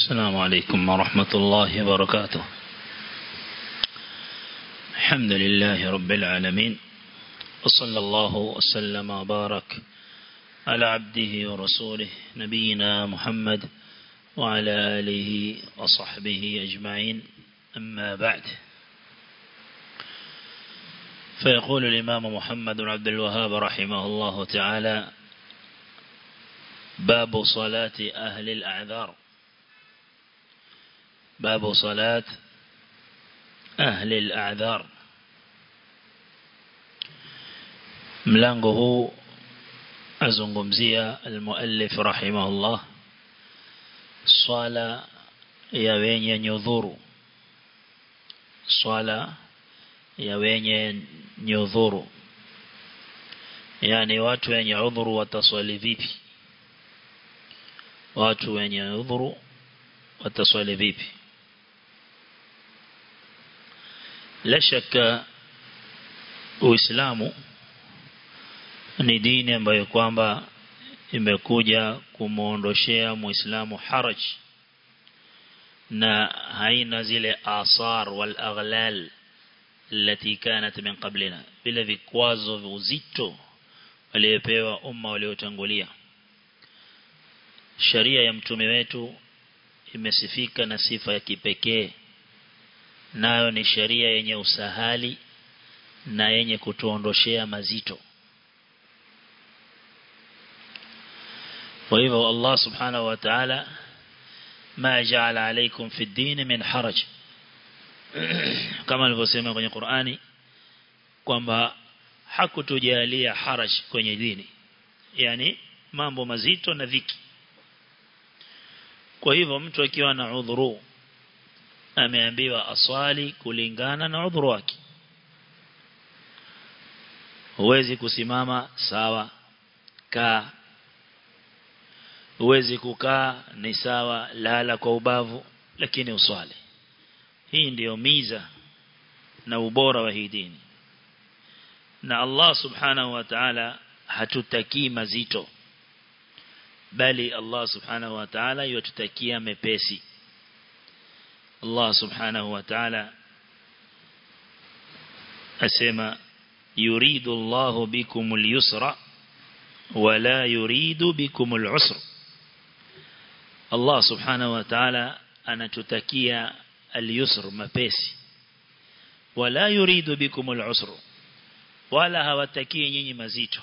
السلام عليكم ورحمة الله وبركاته الحمد لله رب العالمين وصلى الله وسلم وبارك على عبده ورسوله نبينا محمد وعلى آله وصحبه أجمعين أما بعد فيقول الإمام محمد بن عبد الوهاب رحمه الله تعالى باب صلاة أهل الأعذار باب صلاة أهل الأعذار mlango huu azungumzia almuallif rahimahullah swala ya wenye nyudhuru swala ya wenye nyudhuru yani watu wenye udhuru wataswali vipi watu wenye udhuru wataswali vipi la shaka uislamu ni dini ambayo kwamba imekuja kumuondoshea muislamu haraj na haina zile asar wal aghlal التي كانت من قبلنا vile vikwazo uzito waliopewa umma waliotangulia sharia ya mtume wetu imesifika na sifa ya kipekee nayo ni sharia yenye usahali na yenye kutuondoshea mazito kwa hivyo Allah subhanahu wa ta'ala ma ja'ala alaykum fi ad-din min haraj kama alivyosema kwenye Qur'ani kwamba hakutujalia haraj kwenye dini yani mambo mazito na dhiki kwa hivyo mtu akiwa na udhuru ameambiwa aswali kulingana na udhuru wake huwezi kusimama sawa kaa huwezi kukaa ni sawa lala kwa ubavu lakini uswali hii ndiyo miza na ubora wa hii dini na Allah subhanahu wa ta'ala hatutakii mazito bali Allah subhanahu wa ta'ala yatutakia mepesi Allah subhanahu wa ta'ala asema yuridu Allah bikumul yusra wala yuridu bikumul usra Allah subhanahu wa ta'ala anatutakia al-yusr mapesi wala yuridu bikumul usra wala hawatakii nyinyi mazito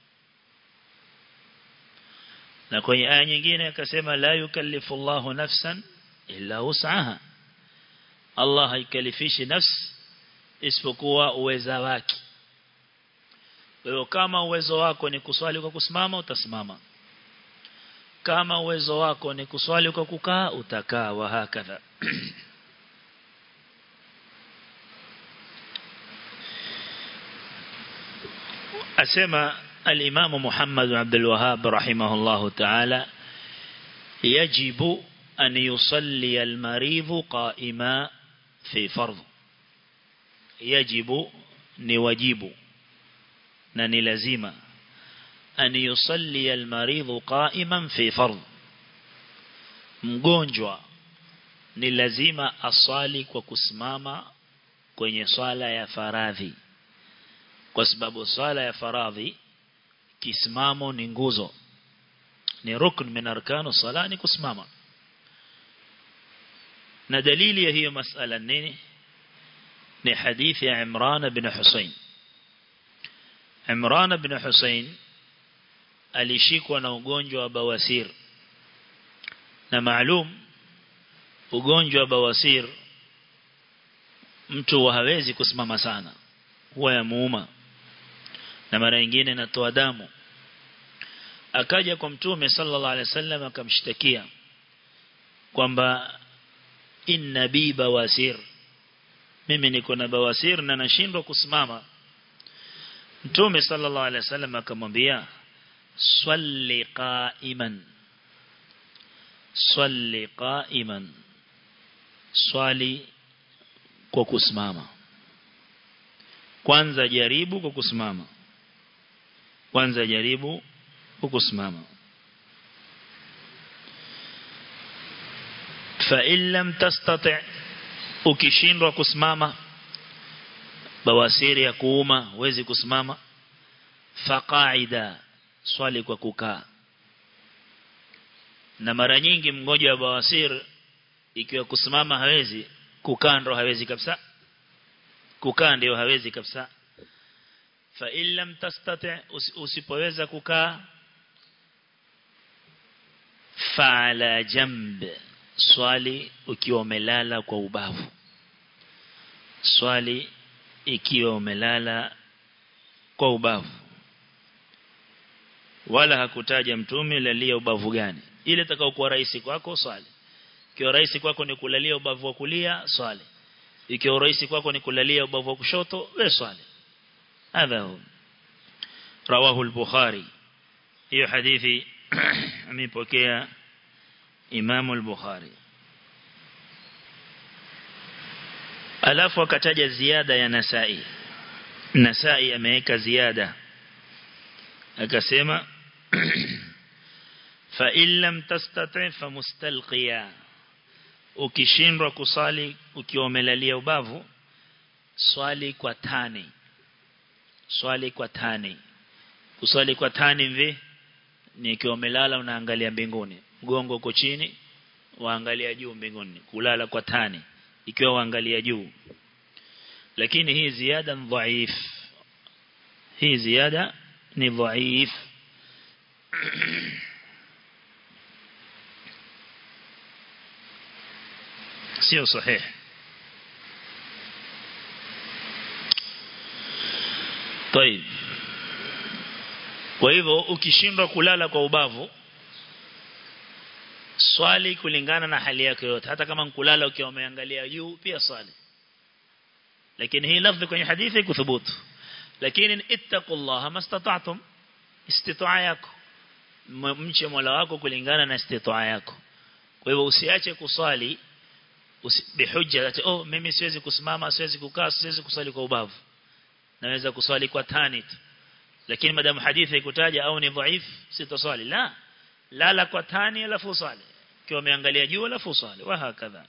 na kwenye aya nyingine akasema la yukallifu Allahu nafsan illa wus'aha Allah haikalifishi nafsi isipokuwa uweza wake wewe kama uwezo wako ni kuswali kwa kusimama utasimama kama uwezo wako ni kuswali kwa kukaa utakaa wa hakadha asema الإمام محمد بن عبد الوهاب رحمه الله تعالى يجب أن يصلي المريض قائما في فرض يجب نواجب ننلزم أن يصلي المريض قائما في فرض mgonjwa ni lazima aswali kwa kusimama kwenye swala ya faradhi kwa sababu swala ya faradhi kisimamo ni nguzo ni rukn min arkanu sala ni kusimama na dalili ya hiyo masala nini ni hadithi ya Imran bin Hussein Imran bin Hussein alishikwa na ugonjwa wa bawasir na maalum ugonjwa wa bawasir mtu hawezi kusimama sana huwa ya muuma na mara nyingine natoa damu akaja kwa mtume sallallahu alaihi wasallam akamshtakia kwamba inna bi bawasir mimi niko na bawasir na nashindwa kusimama mtume sallallahu alaihi wasallam akamwambia swalli qa'iman swalli qa'iman swali kwa kusimama kwanza jaribu kwa kusimama kwanza jaribu kusimama fa illam tastati' ukishindwa kusimama bawasiri ya kuuma huwezi kusimama faqaida swali kwa kukaa na mara nyingi mgonjwa wa bawasir ikiwa kusimama hawezi kukaa ndo hawezi kabisa kukaa ndio hawezi kabisa fa illam tastati usipoweza kukaa fa ala jamb swali ukiwa umelala kwa ubavu swali ikiwa umelala kwa ubavu wala hakutaja mtume lalia ubavu gani ile itakayokuwa rahisi kwako swali ikiwa rahisi kwako ni kulalia ubavu wa kulia swali ikiwa rahisi kwako ni kulalia ubavu wa kushoto we swali hadha hu rawahu al-bukhari hiyo hadithi amepokea Imam al-Bukhari alafu akataja ziada ya Nasai Nasai ameweka ziada akasema fa illam tastati fa mustalqiya ukishindwa kusali ukiwa umelalia ubavu swali kwa tani swali kwa tani kuswali kwa tani mvi ni ikiwa umelala unaangalia mbinguni mgongo uko chini waangalia juu mbinguni kulala kwa tani ikiwa waangalia juu lakini hii ziada ni dhaif hii ziada ni dhaif sio sahihi طيب kwa hivyo ukishindwa kulala kwa ubavu swali kulingana na hali yako yote hata kama kulala ukiwa umeangalia juu pia swali lakini hii lafzi kwenye hadithi kuthubutu lakini ittaqullaha mastata'tum istitaa yako mche Mola wako kulingana na istitaa yako kwa hivyo usiache kuswali bihujja ati oh mimi siwezi kusimama siwezi kukaa siwezi kuswali kwa ubavu naweza kuswali kwa tani tu lakini madamu hadithi ikutaja au ni dhaif sitaswali la lala kwa tani alafu swali ikiwa umeangalia juu alafu swali wa hakadha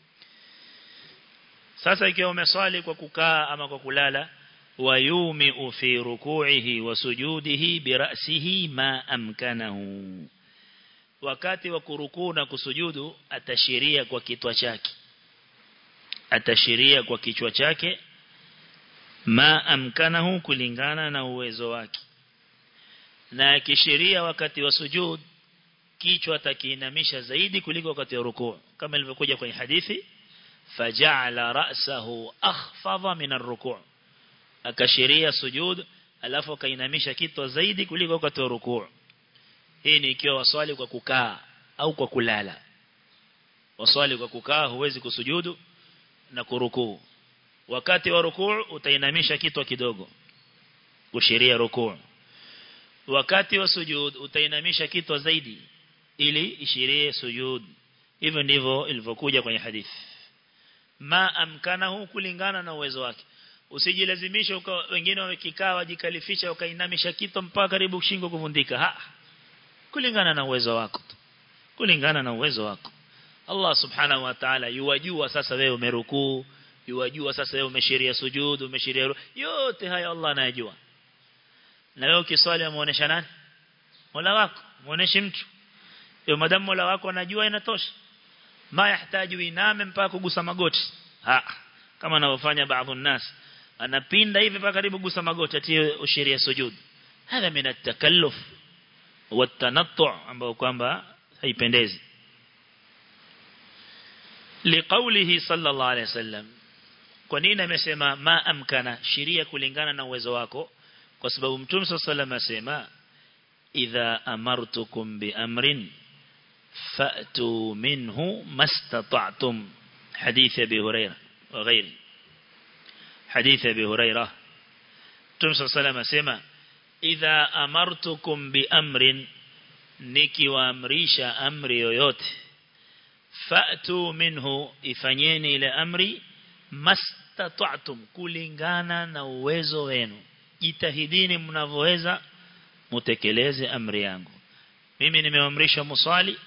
sasa ikiwa umeswali kwa kukaa ama kwa kulala wayumi fi ruku'ihi wa sujudihi bi ra'sihi ma amkanahu wakati wa kurukuu na kusujudu atashiria kwa kichwa chake atashiria kwa kichwa chake ma amkanahu kulingana na uwezo wake na akishiria wakati wa sujud kichwa atakiinamisha zaidi kuliko wakati wa rukuu kama ilivyokuja kwenye hadithi faja'ala ra'sahu akhfadha min ar-ruku' akashiria sujud alafu akainamisha kichwa zaidi kuliko wakati wa rukuu hii ni ikiwa waswali kwa kukaa au kwa kulala waswali kwa kukaa huwezi kusujudu na kurukuu wakati wa rukuu utainamisha kichwa kidogo kushiria rukuu wakati wa sujud utainamisha kichwa zaidi ili ishirie sujud hivyo ndivyo ilivyokuja kwenye hadithi ma amkanahu kulingana na uwezo wake usijilazimishe wengine wamekikaa wajikalifisha wakainamisha kichwa mpaka karibu shingo kuvundika ha kulingana na uwezo wako kulingana na uwezo wako Allah subhanahu wa ta'ala yuwajua sasa wewe umerukuu yuwajua sasa wewe umeshiria sujud umeshiria yote haya Allah anayajua na wewe ukiswali amuonesha nani Mola wako muoneshe mtu hiyo madamu Mola wako anajua inatosha ma yahitaji iname mpaka kugusa magoti ha kama anavyofanya baadhi nas anapinda hivi mpaka karibu kugusa magoti atie ushiria sujud hadha min at-takalluf wa at-tanattu' ambao kwamba haipendezi liqaulihi sallallahu alayhi wasallam kwa nini amesema ma amkana sheria kulingana na uwezo wako kwa sababu mtume sallallahu asema idha amartukum bi amrin fa'tu minhu mastata'tum hadith abi hurairah wa ghairi hadith abi hurairah mtume sallallahu asema idha amartukum bi amrin nikiwaamrisha amri yoyote fa'tu minhu ifanyeni ile amri mastata'tum kulingana na uwezo wenu jitahidini mnavyoweza mutekeleze amri yangu mimi nimeamrisha musali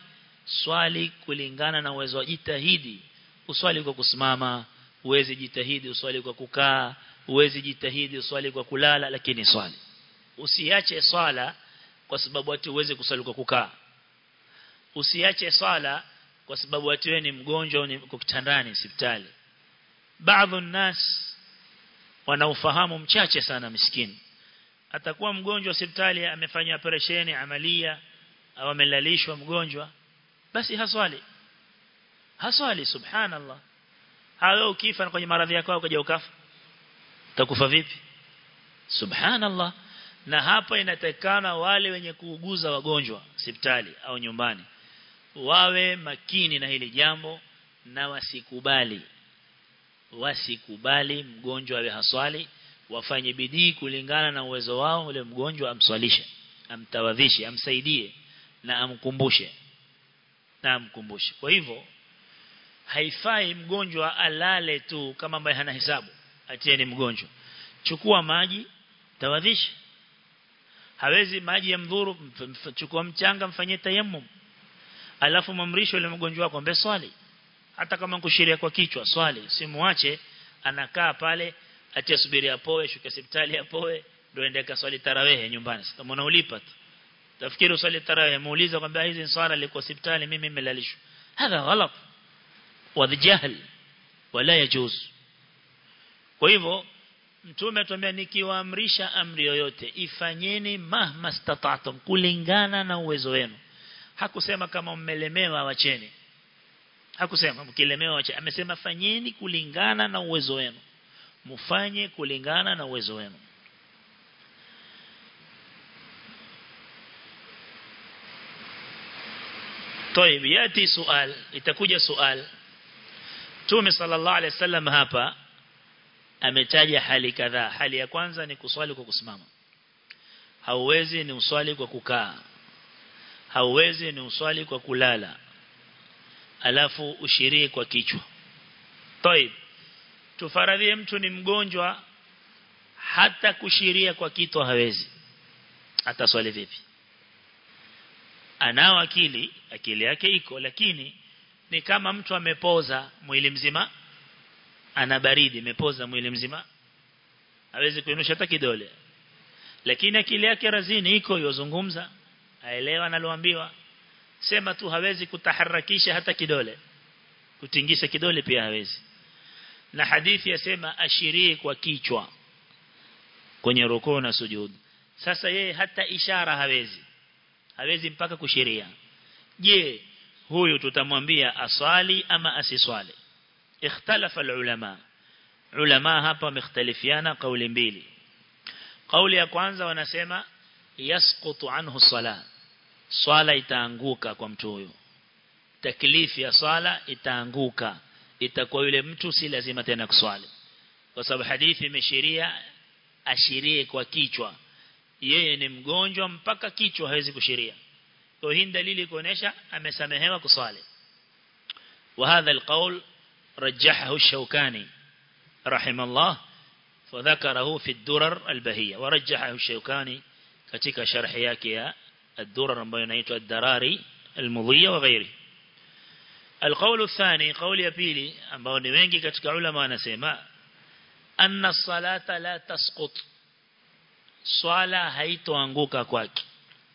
swali kulingana na uwezo wa jitahidi uswali kwa kusimama uwezi jitahidi uswali kwa kukaa uwezi jitahidi uswali kwa kulala lakini swali usiache swala kwa sababu ati uweze kuswali kwa kukaa usiache swala kwa sababu ati wewe ni mgonjwa ni uko kitandani hospitali baadhi nas wanaofahamu mchache sana miskini atakuwa mgonjwa hospitali amefanya operesheni amalia au amelalishwa mgonjwa basi haswali haswali subhanallah hawe ukifa kwenye maradhi yako ukaja ukafa utakufa vipi subhanallah na hapa inatakana wale wenye kuuguza wagonjwa hospitali au nyumbani wawe makini na hili jambo na wasikubali wasikubali mgonjwa awe haswali wafanye bidii kulingana na uwezo wao ule mgonjwa amswalishe amtawadhishe amsaidie na amkumbushe na amkumbushe kwa hivyo haifai mgonjwa alale tu kama ambaye hana hesabu atie ni mgonjwa chukua maji tawadhishe hawezi maji ya mdhuru chukua mchanga mfanyie tayammum alafu mamrisho ile mgonjwa wako ambe swali hata kama kushiria kwa kichwa swali simuache anakaa pale atia subiri apoe shuka hospitali apoe ndio ende kaswali tarawehe nyumbani kama unaulipa tu tafikiri uswali tarawehe muuliza kwamba hizi swala liko hospitali mimi nimelalishwa hadha ghalat wadhijahl wala yajuz kwa hivyo mtume atuambia nikiwaamrisha amri yoyote ifanyeni mahma stata'tum kulingana na uwezo wenu hakusema kama mmelemewa wacheni hakusema mkilemewa wacheni amesema fanyeni kulingana na uwezo wenu mufanye kulingana na uwezo wenu طيب ياتي سؤال itakuja سؤال Mtume sallallahu alaihi wasallam hapa ametaja hali kadhaa hali ya kwanza ni kuswali kwa kusimama hauwezi ni uswali kwa kukaa hauwezi ni uswali kwa kulala alafu ushirie kwa kichwa طيب tufaradhie mtu ni mgonjwa hata kushiria kwa kichwa hawezi ataswali vipi anao akili akili yake iko lakini ni kama mtu amepoza mwili mzima ana baridi imepoza mwili mzima hawezi kuinusha hata kidole lakini akili yake razini iko yozungumza aelewa analoambiwa sema tu hawezi kutaharakisha hata kidole kutingisha kidole pia hawezi na hadithi yasema ashirii kwa kichwa kwenye rukuu na sujud sasa yeye hata ishara hawezi hawezi mpaka kushiria je huyu tutamwambia aswali ama asiswali ikhtalafa ulama ulama hapa wamekhtalifiana kauli mbili kauli ya kwanza wanasema yasqutu anhu sala swala itaanguka kwa mtu huyo taklifi ya swala itaanguka itakuwa yule mtu si lazima tena kuswali kwa sababu hadithi imeshiria ashirie kwa kichwa yeye ni mgonjwa mpaka kichwa hawezi kushiria kwa hii dalili kuonesha amesamehewa kuswali وهذا القول رجحه الشوكاني رحمه الله فذكره في الدرر البهية ورجحه الشوكاني katika sharhi yake ya الدرر ambayo inaitwa الدراري المضية وغيره القول الثاني قول ya pili ambao ni wengi katika ulama wanasema anna الصلاه la tasqut swala haitoanguka kwake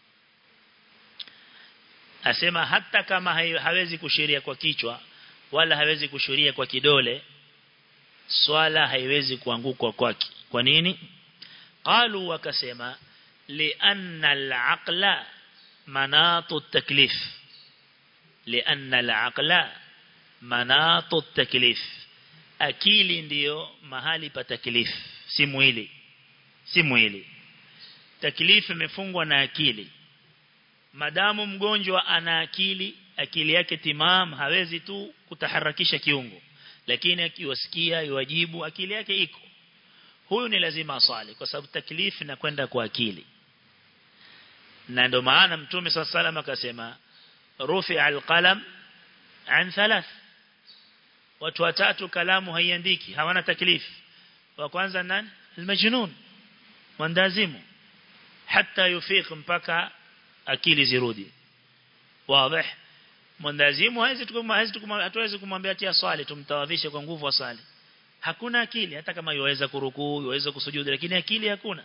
asema hata kama hawezi kushiria kwa kichwa wala hawezi kushuria kwa kidole swala haiwezi kuanguka kwake kwa nini qalu wakasema lianna al-aqla manatu at-taklif lianna al-aqla manatu at-taklif akili ndiyo mahali pa taklif si mwili si mwili taklif imefungwa na akili madamu mgonjwa ana akili akili yake timam hawezi tu kutaharakisha kiungo lakini akiwasikia yuwajibu akili yake iko huyu ni lazima aswali kwa sababu taklifu inakwenda kwa akili na ndio maana mtume صلى الله akasema rufi alqalam an thalath watu watatu kalamu haiandiki hawana taklifu wa kwanza nani almajnun mwandazimu hata yufiq mpaka akili zirudi wazi mwendazimu hawezi tukumwambia hatuwezi kumwambia tia swali tumtawadhishe kwa nguvu asali hakuna akili hata kama yaweza kurukuu yaweza kusujudu lakini akili hakuna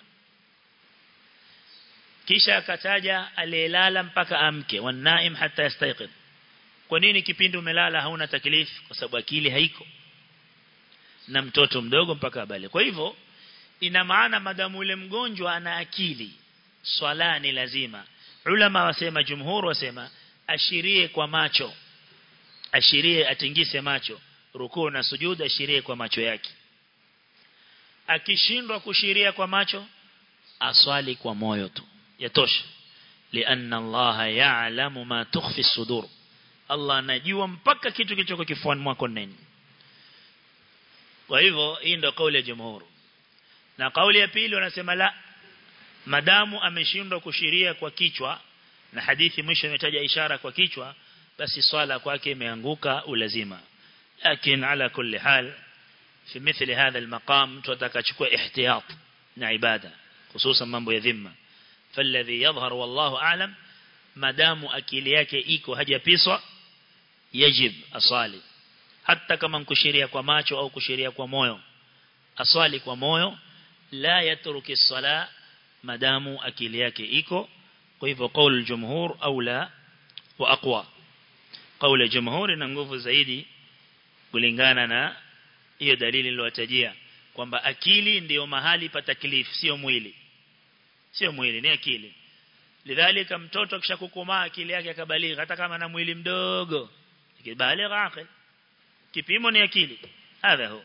kisha akataja aliyelala mpaka amke wanaim hata yastayqid kwa nini kipindi umelala hauna taklifu kwa sababu akili haiko na mtoto mdogo mpaka abale kwa hivyo ina maana madamu ule mgonjwa ana akili swala ni lazima ulama wasema jumhur wasema ashirie kwa macho ashirie atingise macho rukuu na sujud ashirie kwa macho yake akishindwa kushiria kwa macho aswali kwa moyo tu yatosha lianna Allah ya'lamu ma tukhfi sudur Allah anajua mpaka kitu kilichoko kifuani mwako nini kwa hivyo hii ndio kauli ya jumhur na kauli ya pili wanasema la madamu ameshindwa kushiria kwa kichwa na hadithi mwisho imetaja ishara kwa kichwa basi swala kwake imeanguka ulazima lakini ala kulli hal في مثل هذا المقام تتكachukua احتياط na ibada hususan mambo ya dhimma فالذي يظهر والله اعلم madamu akili yake iko hajapiswa yajib asali hata kama nkushiria kwa macho au kushiria kwa moyo aswali kwa moyo la yatruki sala madamu akili yake iko kwa hivyo kauli jumhur au la wa aqwa kauli jumhur ina nguvu zaidi kulingana na hiyo dalili niliyotajia kwamba akili ndiyo mahali pa taklif sio mwili sio mwili ni akili lidhalika mtoto kishakukomaa akili yake akabaligha hata kama na mwili mdogo kibaligha akil kipimo ni akili hadha huwa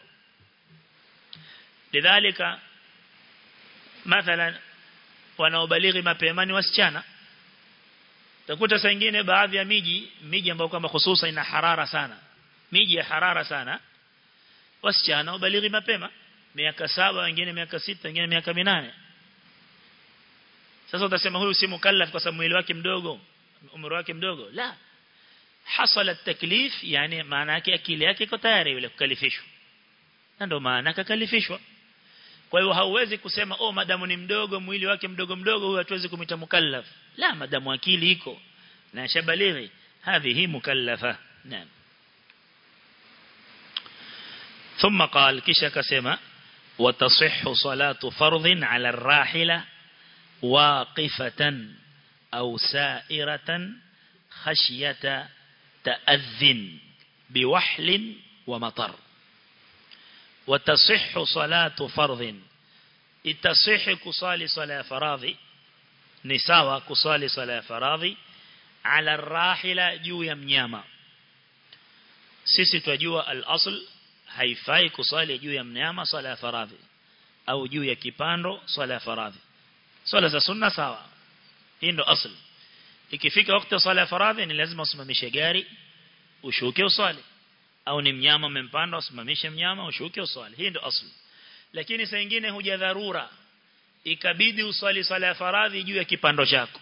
lidhalika mathalan wanaobalighi mapema ni wasichana utakuta saa nyingine baadhi ya miji miji ambayo kwamba hususa ina harara sana miji ya harara sana wasichana wabalighi mapema miaka saba wengine miaka sita wengine miaka minane sasa utasema huyu si mukallaf kwa sababu mwili wake mdogo umri wake mdogo la hasala taklif yani maana yake akili yake iko tayari yule kukalifishwa na ndio maana akakalifishwa kwa hiyo hauwezi kusema oh madamu ni mdogo mwili wake mdogo mdogo huyu hatuwezi kumita mukallaf la madamu akili iko na shabalighi hadhihi mukallafa naam ثم قال كيشا كسما وتصح صلاة فرض على الراحلة واقفة أو سائرة خشية تأذن بوحل ومطر وتصح صلاة فرض itasih kusali sala ya faradhi ni sawa kusali sala ya faradhi ala rahila juu ya mnyama sisi twajua al-asl haifai kusali juu ya mnyama sala ya faradhi au juu ya kipando sala ya faradhi swala za sunna sawa hii ndo asl ikifika wakati sala ya faradhi ni lazima usimamishe gari ushuke uswali au ni mnyama umempanda usimamishe mnyama ushuke uswali hii ndo asl lakini saa nyingine huja dharura ikabidi uswali sala ya faradhi juu ya kipando chako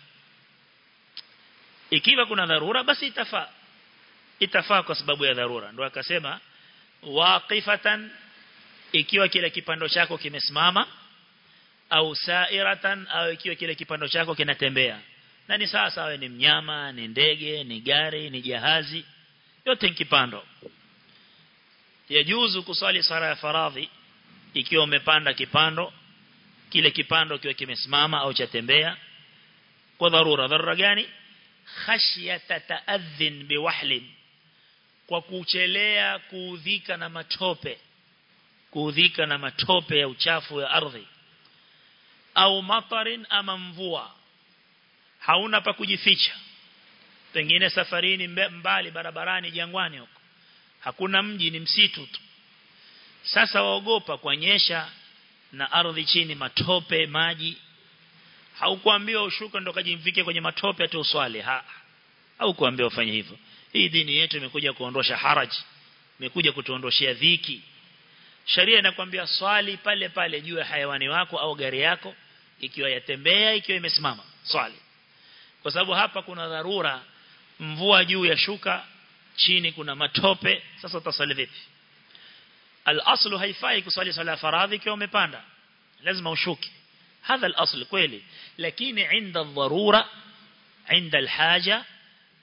ikiwa kuna dharura basi itafaa itafaa kwa sababu ya dharura ndio akasema waqifatan ikiwa kile kipando chako kimesimama au sairatan au ikiwa kile kipando chako kinatembea na ni sawa sawa ni mnyama ni ndege ni gari ni jahazi yote ni kipando yajuzu kuswali sala ya faradhi ikiwa umepanda kipando kile kipando kiwe kimesimama au chatembea kwa dharura dharura gani khashyata ta'adhin biwahlin kwa kuchelea kuudhika na matope kuudhika na matope ya uchafu ya ardhi au matarin ama mvua hauna pa kujificha pengine safarini mbali barabarani jangwani huko hakuna mji ni msitu tu sasa waogopa kuonyesha na ardhi chini matope maji haukuambiwa ushuka ndo kajimvike kwenye matope ati uswali ha haukuambiwa ufanye hivyo hii dini yetu imekuja kuondosha haraji imekuja kutuondoshia dhiki sharia inakwambia swali pale pale juu ya hayawani wako au gari yako ikiwa yatembea ikiwa imesimama swali kwa sababu hapa kuna dharura mvua juu ya shuka chini kuna matope sasa utasali vipi al-aslu haifai kuswali sala faradhi ikiwa umepanda lazima ushuke hadha al-asl kweli lakini inda dharura inda al-haja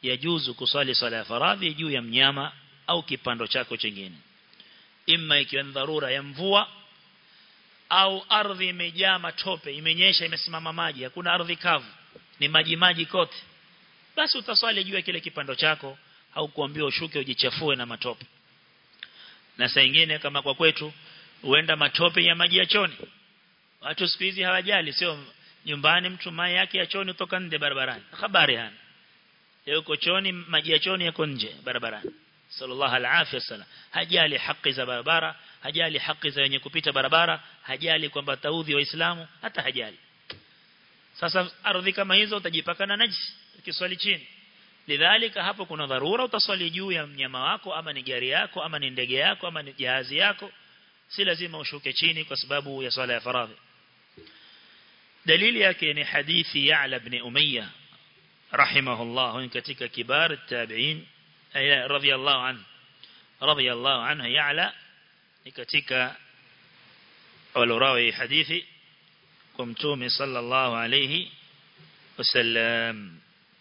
yajuzu kusali swala ya faradhi juu ya mnyama au kipando chako chingine imma ikiwa ni dharura ya mvua au ardhi imejaa matope imenyesha imesimama maji hakuna ardhi kavu ni maji maji kote basi utaswali juu ya kile kipando chako au kuambiwa ushuke ujichafue na matope na saa nyingine kama kwa kwetu huenda matope ya maji ya choni watu siku hizi hawajali sio nyumbani mtu mai yake ya choni kutoka nje barabarani habari hana yuko choni maji ya choni yako nje barabarani sallallahu alaihi wasallam hajali haki za barabara hajali haki za wenye kupita barabara hajali kwamba taudhi waislamu hata hajali sasa ardhi kama hizo utajipaka na najisi ukiswali chini lidhalika hapo kuna dharura utaswali juu ya mnyama wako ama ni gari yako ama ni ndege yako ama ni jahazi yako si lazima ushuke chini kwa sababu ya swala ya faradhi dalili yake ni hadithi Ya'la ibn Umayyah rahimahullah katika kibar at-tabi'in radiyallahu anhu radiyallahu anhu Ya'la ni katika walorawi hadithi kwa mtume sallallahu alayhi wasallam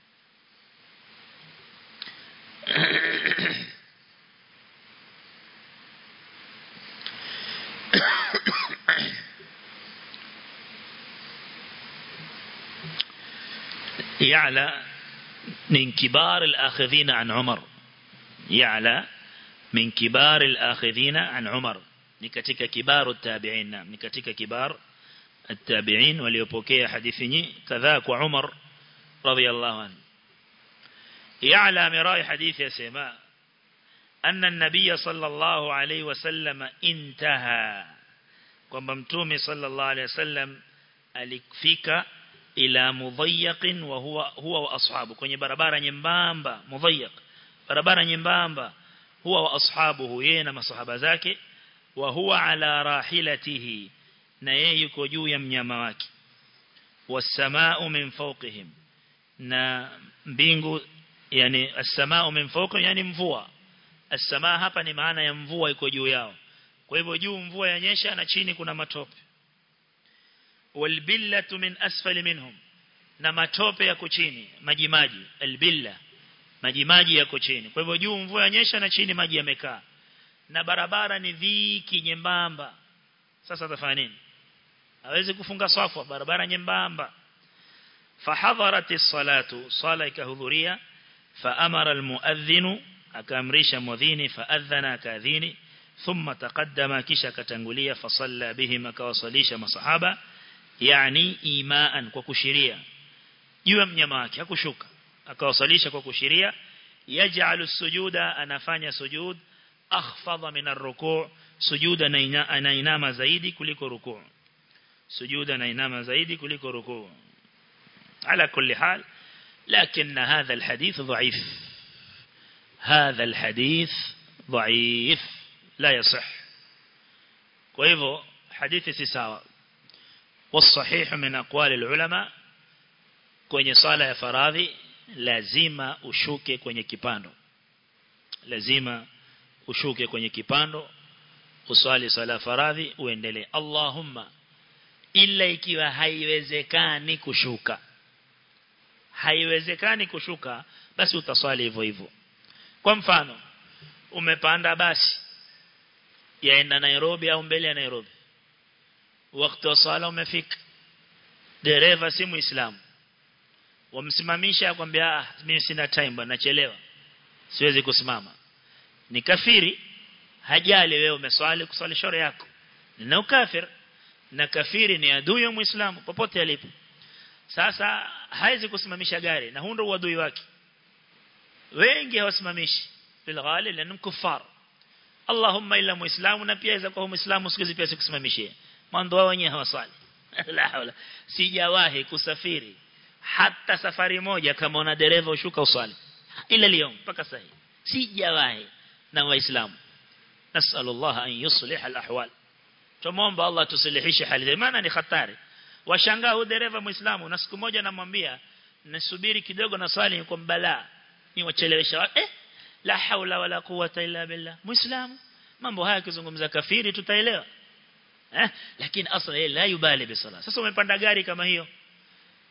يعلى من كبار الآخذين عن عمر يعلى من كبار الآخذين عن عمر نكتك كبار التابعين نعم نكتك كبار التابعين وليبوكي حديثني كذاك وعمر رضي الله عنه يعلى مراي حديث يا سماء أن النبي صلى الله عليه وسلم انتهى kwamba mtume sallallahu alaihi wasallam alikfika ila mudhayyaqin wa huwa huwa wa ashabu kwenye barabara nyembamba mudhayyaq barabara nyembamba huwa wa ashabuhu yeye na masahaba zake wa huwa ala rahilatihi na yeye yuko juu ya mnyama wake was-samaa'u min fawqihim na mbingu yani as-samaa'u min fawqihim yani mvua as-samaa hapa ni maana ya mvua iko juu yao kwa hivyo juu mvua yanyesha na chini kuna matope walbillatu min asfali minhum na matope yako chini maji maji albilla maji maji yako chini kwa hivyo juu mvua yanyesha na chini maji yamekaa na barabara ni dhiki nyembamba sasa atafanya nini hawezi kufunga safu barabara nyembamba fahadharat as-salatu sala ikahudhuria faamara al-muadhdhin akaamrisha mudhini faadhana kadhini ثم تقدم kisha katangulia fasalla bihim akawasalisha masahaba yani imaan kwa kushiria juu ya mnyama wake hakushuka akawasalisha kwa kushiria yaj'alu sujuda anafanya sujud akhfadha min ar-ruku' sujuda anainama zaidi kuliko ruku' sujuda anainama zaidi kuliko ruku' ala kulli hal لكن هذا الحديث ضعيف هذا الحديث ضعيف لا يصح وإذا حديث سساوى والصحيح من أقوال العلماء kwenye sala ya faradhi lazima ushuke kwenye kipando lazima ushuke kwenye kipando usali sala faradhi uendelee Allahumma illa ikiwa haiwezekani kushuka haiwezekani kushuka basi utaswali hivyo hivyo kwa mfano umepanda basi yaenda Nairobi au mbele ya Nairobi wakati wa sala umefika dereva si muislamu wamsimamisha akwambia ah mimi sina time bwana nachelewa siwezi kusimama ni kafiri hajali wewe umeswali kuswali shore yako na ukafir na kafiri ni adui wa muislamu popote alipo sasa haizi kusimamisha gari na huo ndio uadui wake wengi hawasimamishi bil ghali lanu kufar Allahumma illa muislamu na pia kwa muislamu siku pia sikusimamishie mando wao wenyewe hawaswali la hawla sijawahi kusafiri hata safari moja kama una dereva ushuka uswali ila leo mpaka sasa sijawahi na waislamu nasallallahu an yuslih alahwal tumuomba Allah tusilihishe hali maana ni hatari washangaa huyu dereva muislamu na siku moja namwambia nasubiri kidogo na swali kwa balaa ni wachelewesha eh la haula wala quwata illa billah muislamu mambo haya kizungumza kafiri tutaelewa eh lakini asla yeye la yubali bisala sasa umepanda gari kama hiyo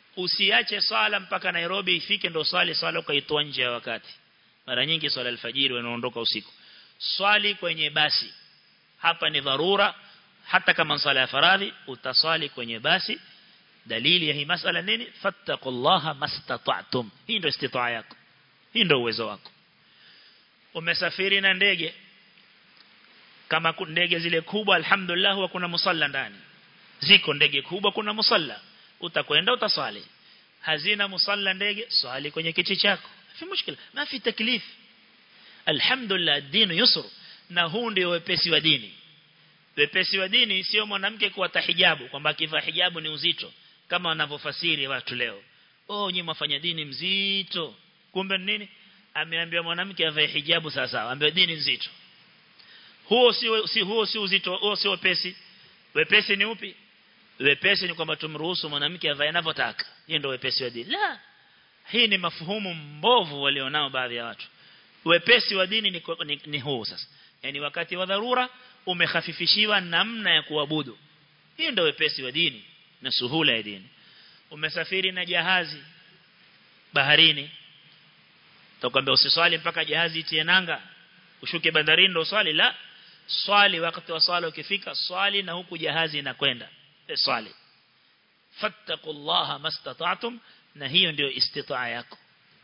usiache swala mpaka Nairobi ifike ndo swali swala ukaitoa nje ya wakati mara nyingi swala alfajiri wanaondoka usiku swali kwenye basi hapa ni dharura hata kama swala ya faradhi utaswali kwenye basi dalili ya hii masala nini fattaqullaha mastata'tum hii ndio istitaa yako hii ndio uwezo wako umesafiri na ndege kama ndege zile kubwa alhamdulillah huwa kuna musalla ndani ziko ndege kubwa kuna musalla utakwenda utaswali hazina musalla ndege swali kwenye kiti chako fi mushkila ma fi taklif alhamdulillah dini yusr na huu ndio wepesi wa dini wepesi wa dini sio mwanamke kuwa tahijabu kwamba kivaa hijabu ni uzito kama wanavyofasiri watu leo oh nyinyi mfanya dini mzito kumbe nini ameambia mwanamke avae hijabu sawa sawa ambaye dini nzito huo si si huo si uzito huo si wepesi wepesi ni upi wepesi ni kwamba tumruhusu mwanamke avae anavyotaka hiyo ndio wepesi wa dini la hii ni mafuhumu mbovu walionao baadhi ya watu wepesi wa dini ni, ni, ni huu sasa yani wakati wa dharura umehafifishiwa namna ya kuabudu hiyo ndio wepesi wa dini na suhula ya dini umesafiri na jahazi baharini tukwambia usiswali mpaka jahazi itie nanga ushuke bandarini ndo swali la swali wakati wa swala ukifika swali na huku jahazi inakwenda e swali fattaqullaha mastata'tum na hiyo ndio istitaa yako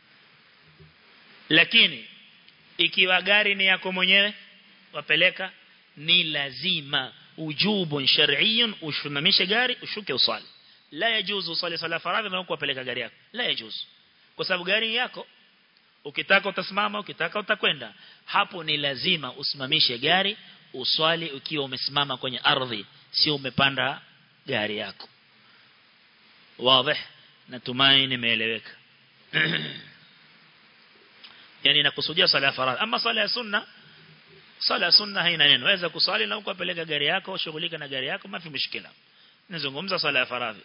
lakini ikiwa gari ni yako mwenyewe wapeleka ni lazima ujubun shar'iyyun ushimamishe gari ushuke uswali la yajuzu usali sala faradhi na kuwapeleka gari yako la yajuzu kwa sababu gari yako ukitaka utasimama ukitaka utakwenda hapo ni lazima usimamishe gari uswali ukiwa umesimama kwenye ardhi sio umepanda gari yako wazi natumai nimeeleweka yani nakusudia sala ya faradhi ama sala ya sunna sala ya sunna haina neno waweza kusali na ukapeleka gari yako ushughulika na gari yako mafi mshikila nazungumza sala ya faradhi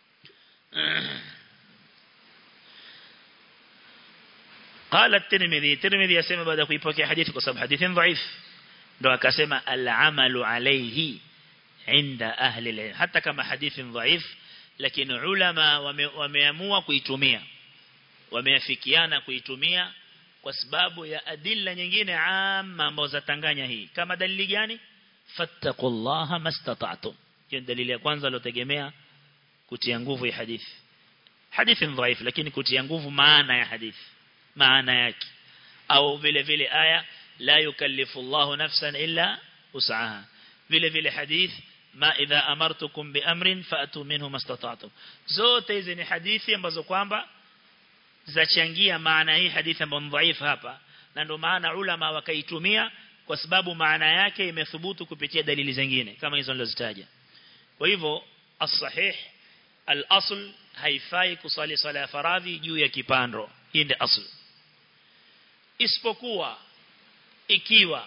قال الترمذي الترمذي يسمى بعد kuipokea hadithi kwa sababu hadithi dhaif ndo akasema al-amalu alayhi inda ahli al hata kama hadithi dhaif lakini ulama wameamua kuitumia wameafikiana kuitumia kwa sababu ya adilla nyingine amma ambazo zatanganya hii kama dalili gani fattaqullaha mastata'tum hiyo dalili ya kwanza alotegemea kutia nguvu ya hadithi hadithi dhaif lakini kutia nguvu maana ya hadithi maana yake au vile vile aya la yukallifu Allahu nafsan illa usaha vile vile hadith ma idha amartukum bi amrin fa'tu minhu mastata'tum zote hizi ni hadithi ambazo kwamba zachangia maana hii hadithi ambayo dhaifu hapa na ndio maana ulama wakaitumia kwa sababu maana yake imethubutu kupitia dalili zingine kama hizo nilizozitaja kwa hivyo as-sahih al-asl haifai kusali sala ya faradhi juu ya kipando hii ndio asl isipokuwa ikiwa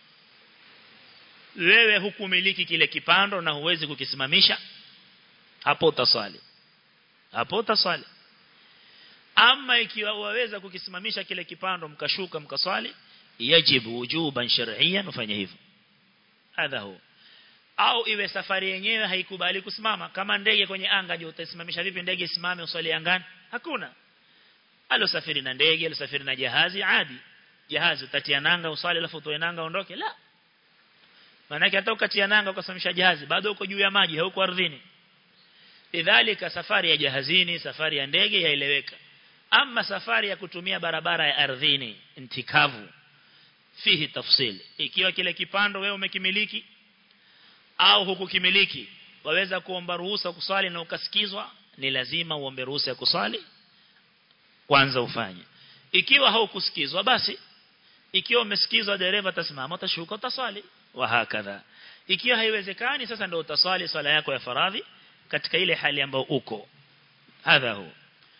wewe hukumiliki kile kipando na huwezi kukisimamisha hapo utaswali hapo utaswali ama ikiwa waweza kukisimamisha kile kipando mkashuka mkaswali yajibu wujuban shar'iyyan ufanye hivyo hadha huwa au iwe safari yenyewe haikubali kusimama kama ndege kwenye anga je utasimamisha vipi ndege isimame uswali angani hakuna alosafiri na ndege alosafiri na jahazi adi jahazi utatia nanga usali alafu utoe nanga ondoke la maana hata ukatia nanga ukasimamisha jahazi bado uko juu ya maji hauko ardhini idhalika safari ya jahazini safari ya ndege yaeleweka ama safari ya kutumia barabara ya ardhini intikavu fihi tafsil ikiwa kile kipando wewe umekimiliki au hukukimiliki waweza kuomba ruhusa kusali na ukasikizwa ni lazima uombe ruhusa ya kusali kwanza ufanye ikiwa haukusikizwa basi ikiwa umesikizwa dereva atasimama utashuka utaswali wa hakadha ikiwa haiwezekani sasa ndio utaswali swala yako ya faradhi katika ile hali ambayo uko hadha hu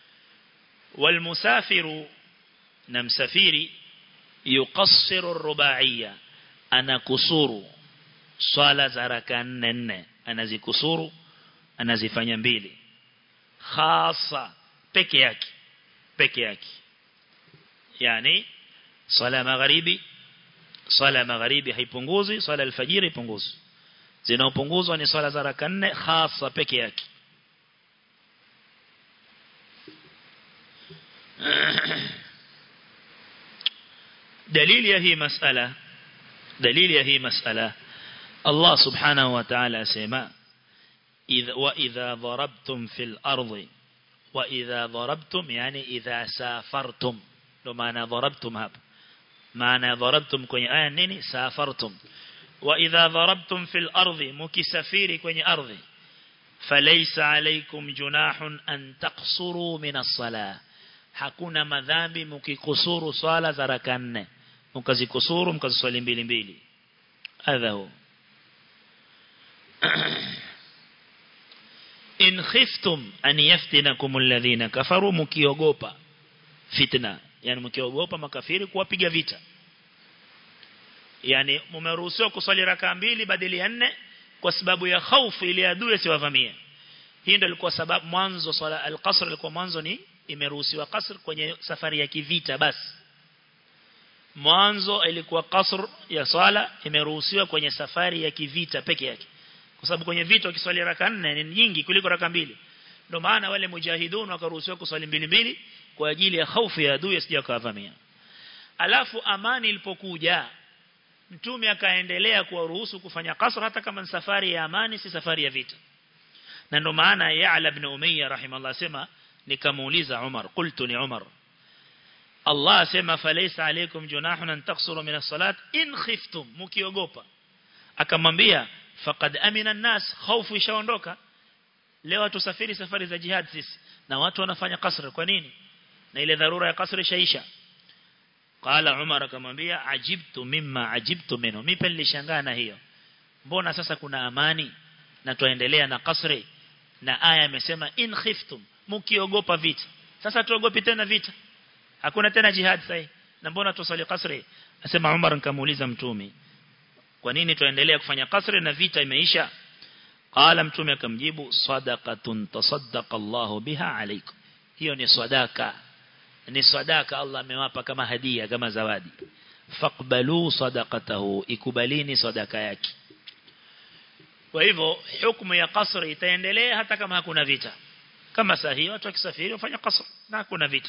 والمسافر na msafiri yuqassiru rubaiya anakusuru swala za raka 4 4 anazikusuru anazifanya mbili khasa peke yake peke yake yani swala magharibi swala magharibi haipunguzi swala alfajiri haipunguzi zinaopunguzwa ni swala za raka 4 khasa peke yake dalili ya hii masala dalili ya hii masala Allah subhanahu wa ta'ala asema idha wa idha darabtum fil ardi wa idha darabtum yani idha safartum ndo maana darabtum hapa maana darabtum kwenye aya nini safartum wa idha darabtum fil ardi mukisafiri kwenye ardhi falaysa alaykum junahun an taqsuru min as-salah hakuna madhambi mkikusuru swala za raka nne mkazikusuru mkaziswali mbili mbili adhahu in khiftum an yaftinakum alladhina kafaru mkiogopa fitna yani mkiogopa makafiri kuwapiga vita yani mmeruhusiwa kuswali raka mbili badili ya nne kwa sababu ya hofu ili adui asiwavamie hii ndio ilikuwa sababu mwanzo swala al-qasr ilikuwa mwanzo ni imeruhusiwa qasr kwenye safari ya kivita basi mwanzo ilikuwa qasr ya swala imeruhusiwa kwenye safari ya kivita peke yake kwa sababu kwenye vita ukiswali raka nne ni nyingi kuliko raka mbili ndio maana wale mujahidun wakaruhusiwa kuswali mbili mbili kwa ajili ya hofu ya adui asije kavamia alafu amani ilipokuja mtume akaendelea kuwaruhusu kufanya qasr hata kama ni safari ya amani si safari ya vita na ndio maana Ya'la ibn Umayya rahimallahu sema nikamuuliza Umar qultu ni Umar Allah asema falaysa alaykum junahun an taqsuru min as-salat in khiftum mkiogopa akamwambia faqad amina an-nas hofu ishaondoka leo tusafiri safari za jihad sisi na watu wanafanya kasr kwa nini na ile dharura ya kasr ishaisha qala umar akamwambia ajibtu mimma ajibtu minhu mimi nilishangaa na hiyo mbona sasa kuna amani na tuendelea na kasri na aya imesema in khiftum mkiogopa vita sasa tuogopi tena vita hakuna tena jihad sasa na mbona tusali kasri asema umar nikamuuliza mtume kwa nini tuendelea kufanya kasri na vita imeisha qala mtume akamjibu sadaqatun tasaddaqa Allahu biha alaykum hiyo ni sadaka ni sadaka Allah amewapa kama hadia kama zawadi faqbalu sadaqatahu ikubalini sadaka yake kwa hivyo hukumu ya qasr itaendelea hata kama hakuna vita kama sahihi watu wakisafiri wafanya qasr na hakuna vita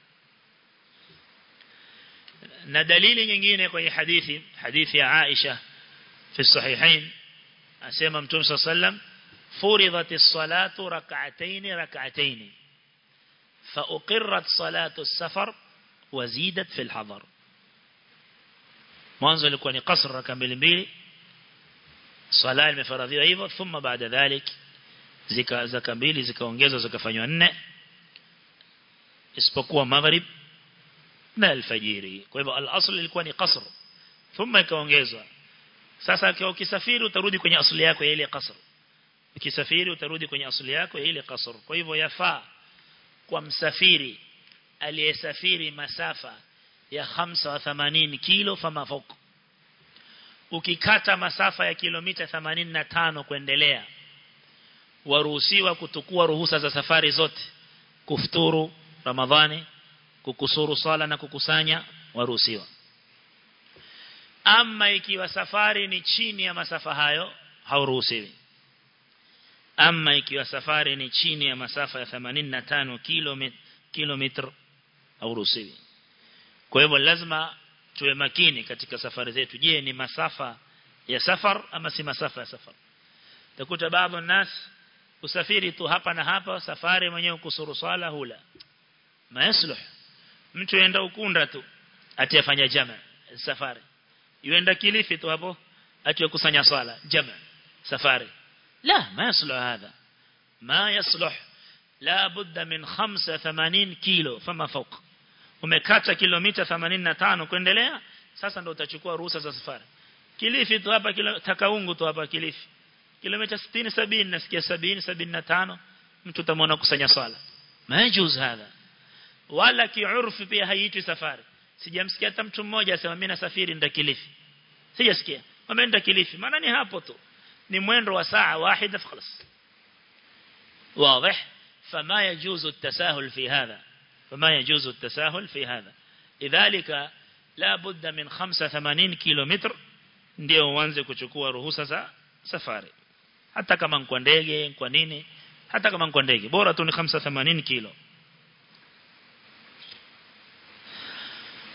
na dalili nyingine kwenye hadithi hadithi ya Aisha fi sahihain asema mtume sallam furidat as-salatu rak'atayn rak'atayn fa uqirrat salatu as-safar wa zidat fi al-hadar mwanzo ilikuwa ni qasr raka mbili mbili swala imefaradhiwa hivyo thumma baada dhalik zika zaka mbili zikaongezwa zikafanywa nne isipokuwa maghrib na alfajiri kwa hivyo al-asl ilikuwa ni qasr thumma ikaongezwa sasa kwa ukisafiri utarudi kwenye asili yako ya ile qasr ukisafiri utarudi kwenye asili yako ya ile qasr kwa hivyo yafaa kwa msafiri aliyesafiri masafa ya 85 kilo fama foko ukikata masafa ya kilomita 85 kuendelea waruhusiwa kutukua ruhusa za safari zote kufuturu ramadhani kukusuru sala na kukusanya waruhusiwa ama ikiwa safari ni chini ya masafa hayo hauruhusiwi ama ikiwa safari ni chini ya masafa ya 85 kilomita kilomita hauruhusiwi kwa hivyo lazima tuwe makini katika safari zetu je ni masafa ya safar ama si masafa ya safar takuta baadhi nas usafiri tu hapa na hapa safari mwenyewe kusuru swala hula maasluh mtu yenda ukunda tu atiyafanya jama safari yuenda kilifi tu hapo atiyakusanya swala jama safari la ma yasluh hadha ma yasluh la budda min 85 kilo fama fawq umekata kilomita 85 kuendelea sasa ndo utachukua ruhusa za safari kilifi tu hapa kilo takaungu tu hapa kilifi kilomita 60 70 nasikia 70 75 mtu utamwona kusanya swala majuz hadha wala kiurfi pia haiitwi safari sijamsikia hata mtu mmoja asema mimi nasafiri nda kilifi sijasikia ameenda kilifi maana ni hapo tu ni mwendo wa saa wahida خلاص واضح فما يجوز التساهل في هذا فما يجوز التساهل في هذا لذلك لا بد من 85 كيلومتر ndio uanze kuchukua ruhusa za safari hata kama kwa ndege kwa nini hata kama kwa ndege bora tu ni 85 kilo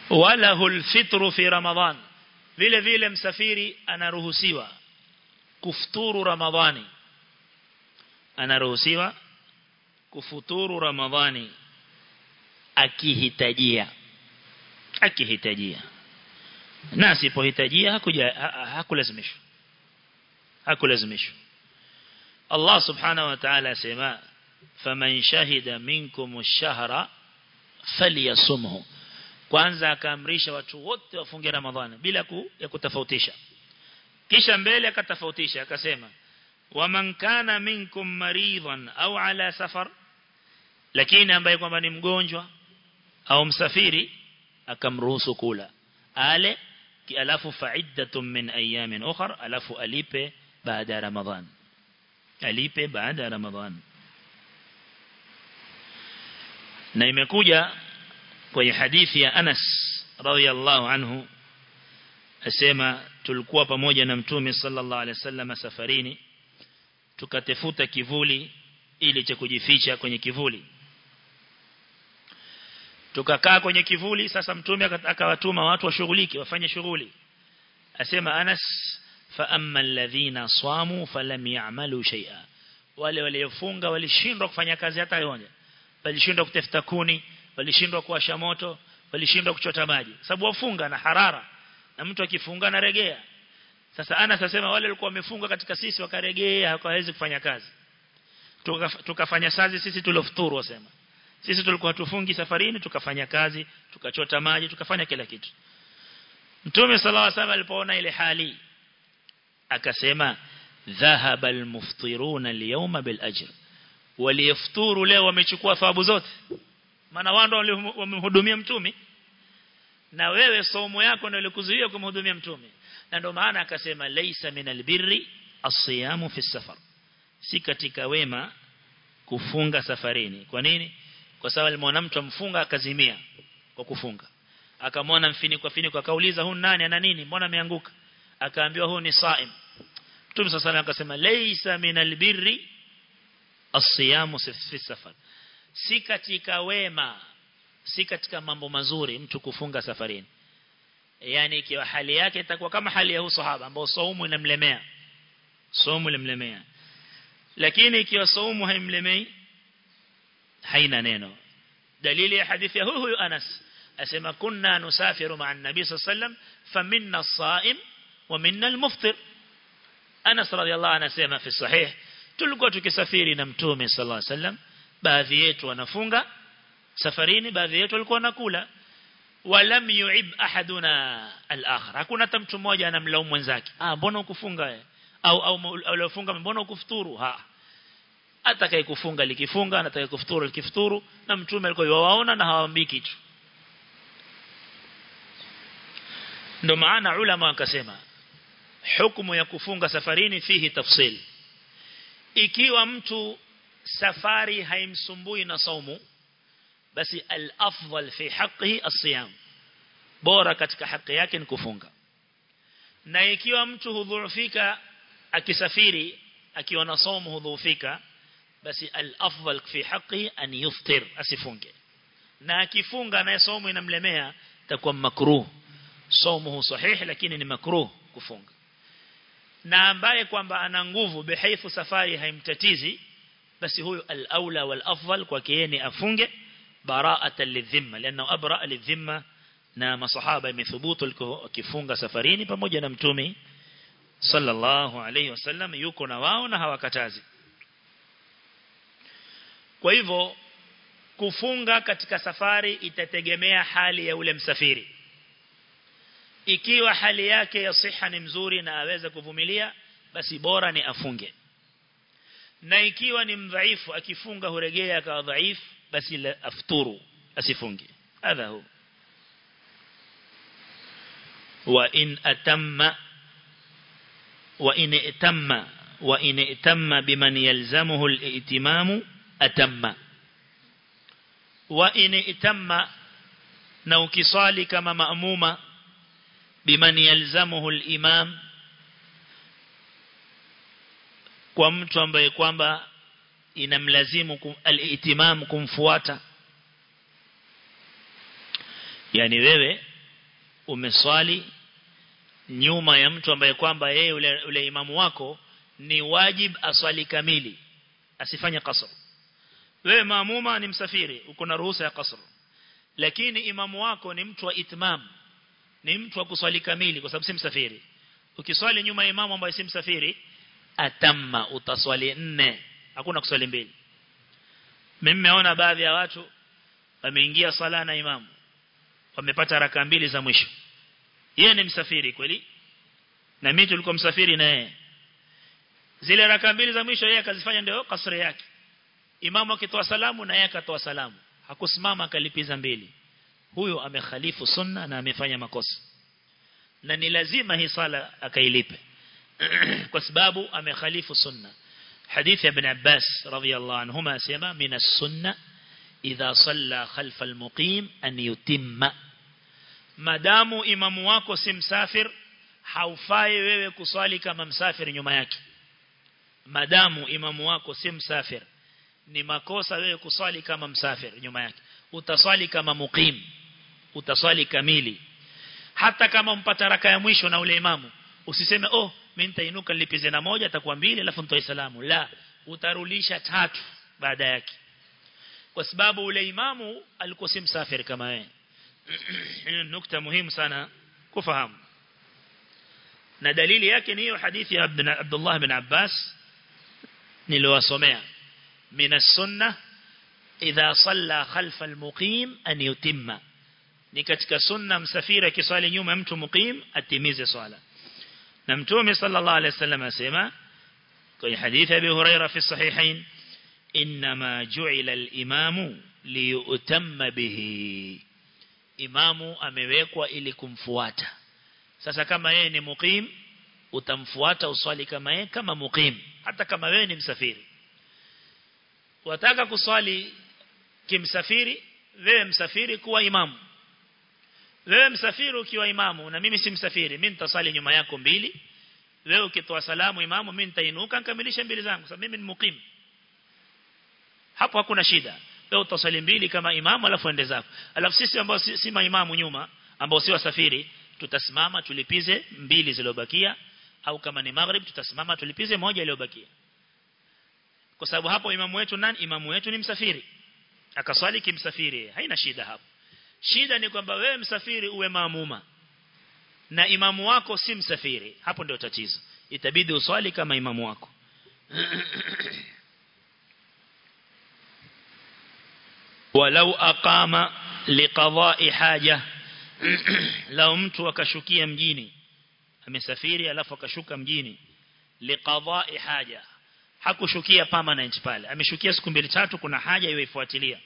walahu alfitru fi ramadhan vile vile msafiri anaruhusiwa kufuturu ramadhani anaruhusiwa kufuturu ramadhani akihitajia akihitajia na asipohitajia hakuja hakulazimishwa hakulazimishwa Allah subhanahu wa ta'ala sema faman shahida minkum ash-shahra falyasumhu kwanza akaamrisha watu wote wafunge ramadhani bila ku, ya kutofautisha kisha mbele akatofautisha akasema waman kana minkum maridhan au ala safar lakini ambaye kwamba ni mgonjwa au msafiri akamruhusu kula ale alafu fa'iddatun min ayamin ukhra alafu alipe baada ya ramadhan alipe baada ya ramadhan na imekuja kwenye hadithi ya Anas radhiyallahu anhu asema tulikuwa pamoja na mtume sallallahu alaihi wasallam safarini tukatafuta kivuli ili cha kujificha kwenye kivuli tukakaa kwenye kivuli sasa mtume akawatuma watu washughulike wafanye shughuli asema Anas fa amma alladhina samu falam ya'malu shay'a wale waliofunga walishindwa kufanya kazi hata moja walishindwa kutafuta kuni walishindwa kuwasha moto walishindwa kuchota maji sababu wafunga na harara na mtu akifunga na regea sasa Anas asema wale walikuwa wamefunga katika sisi wakaregea hawawezi kufanya kazi tukafanya kazi sisi tuliofuturu wasema sisi tulikuwa tufungi safarini tukafanya kazi tukachota maji tukafanya kila kitu Mtume sallallahu alaihi wasallam alipoona ile hali akasema dhahaba almuftiruna alyawma bil ajr waliyafuturu leo wamechukua thawabu zote maana wao ndio wamemhudumia mtume na wewe somo yako ndio ilikuzuia kumhudumia mtume na ndio maana akasema laisa min albirri as-siyamu fi safar si katika wema kufunga safarini kwa nini kwa sababu alimwona mtu amfunga akazimia kwa kufunga akamwona mfiniko finiko akauliza huyu nani ana nini mbona ameanguka akaambiwa huyu ni saim Mtume صلى الله akasema laysa min albirri as-siyamu fi safar si katika wema si katika mambo mazuri mtu kufunga safarini yani ikiwa hali yake itakuwa kama hali ya huyu sahaba ambao saumu inamlemea saumu inamlemea lakini ikiwa saumu haimlemei haina neno dalili ya hadithi ya huyu huyu Anas asema kunna nusafiru ma'a an-nabi sallallahu alayhi wasallam faminna as-sa'im wa minna al-muftir Anas radiyallahu anhu anasema fi sahih tulikuwa tukisafiri na mtume sallallahu alayhi wasallam baadhi yetu wanafunga safarini baadhi yetu walikuwa wanakula walam yu'ib ahaduna al-akhar hakuna hata mtu mmoja anamlaumu mwenzake ah mbona ukufunga wewe au au aliofunga mbona ukufuturu ha atakaye kufunga likifunga na atakaye kufuturu likifuturu na mtume alikuwa yuwaona na hawaambii kitu ndo maana ulama wakasema hukumu ya kufunga safarini fihi tafsil ikiwa mtu safari haimsumbui na saumu basi al-afdal fi haqqihi as-siyam bora katika haki yake ni kufunga na ikiwa mtu hudhuufika akisafiri akiwa na saumu hudhuufika basi al-afdal fi haqqihi an yuftir asifunge na akifunga na saumu inamlemea takuwa makruh saumu sahih lakini ni makruh kufunga na ambaye kwamba ana nguvu bihaifu safari haimtatizi basi huyu al-aula wal-afdal kwake yeye ni afunge bara'atan lidhimma lianna abra lidhimma na masahaba imethubutu wakifunga safarini pamoja na mtume sallallahu alayhi wasallam yuko na wao na hawakatazi kwa hivyo kufunga katika safari itategemea hali ya ule msafiri ikiwa hali yake ya siha ni mzuri na aweza kuvumilia basi bora ni afunge na ikiwa ni mdhaifu akifunga huregea akawa dhaifu basi la afturu asifunge hadha hu wa in atamma wa in itamma wa in itamma biman yalzamuhu al-i'timamu atamma wa in itamma na ukisali kama maamuma biman yalzamuhu al-imam kwa mtu ambaye kwamba inamlazimu kum, al-ihtimam kumfuata yani wewe umeswali nyuma ya mtu ambaye kwamba yeye ule, ule imamu wako ni wajib aswali kamili asifanye qasr wewe maamuma ni msafiri uko na ruhusa ya qasr lakini imamu wako ni mtu wa itmam ni mtu wa kuswali kamili kwa sababu si msafiri ukiswali nyuma ya imamu ambaye si msafiri atamma utaswali nne hakuna kuswali mbili mimi nimeona baadhi ya watu wameingia sala na imamu wamepata raka mbili za mwisho yeye ni msafiri kweli na mimi tulikuwa msafiri na yeye zile raka mbili za mwisho yeye akazifanya ndio kasri yake imamu akitoa salamu na yeye akatoa salamu hakusimama akalipiza mbili huyo amekhalifu sunna na amefanya makosa na ni lazima hii sala akailipe kwa sababu amekhalifu sunna حديث ابن عباس رضي الله عنهما سيما من السنة إذا صلى خلف المقيم أن يتم مدام إمام wako si msafir haufai wewe kuswali kama msafir nyuma yake madamu imamu wako si msafir ni makosa wewe kuswali kama msafir nyuma yake utaswali kama muqim utaswali kamili hata kama mpata raka ya mwisho na ule imamu usiseme oh mimi nitainuka nilipize na moja atakuwa mbili alafu nitoe salamu la utarulisha tatu baada yake kwa sababu ule imamu alikuwa si msafiri kama wewe hiyo nukta muhimu sana kufahamu na dalili yake ni hiyo hadithi ya Abdullah bin Abbas niliwasomea min as-sunnah idha salla khalfa al-muqim an yutimma ni katika sunna msafiri akiswali nyuma mtu muqim atimize swala na mtume sallallahu alaihi wasallam asema kwenye hadithi ya Abi Huraira fi sahihain inma ju'ila al-imamu liyutamma bihi imamu amewekwa ili kumfuata sasa kama yeye ni muqim utamfuata uswali kama yeye kama muqim hata kama wewe ni msafiri wataka kuswali kimsafiri wewe msafiri kuwa imamu wewe msafiri ukiwa imamu na mimi si msafiri mimi nitasali nyuma yako mbili wewe ukitoa salamu imamu mimi nitainuka nikamilishe mbili zangu sababu mimi ni muqim hapo hakuna shida wewe utasali mbili kama imamu alafu ende zako alafu sisi ambao si, si maimamu nyuma ambao si wasafiri tutasimama tulipize mbili zilizobakia au kama ni maghrib tutasimama tulipize moja iliyobakia kwa sababu hapo imamu wetu nani imamu wetu ni msafiri akaswali kimsafiri haina shida hapo shida ni kwamba wewe msafiri uwe maamuma na imamu wako si msafiri hapo ndio tatizo itabidi uswali kama imamu wako walau aqama liqada'i haja lao mtu akashukia mjini amesafiri alafu akashuka mjini liqada'i haja hakushukia permanent pale ameshukia siku mbili tatu kuna haja iwe ifuatilia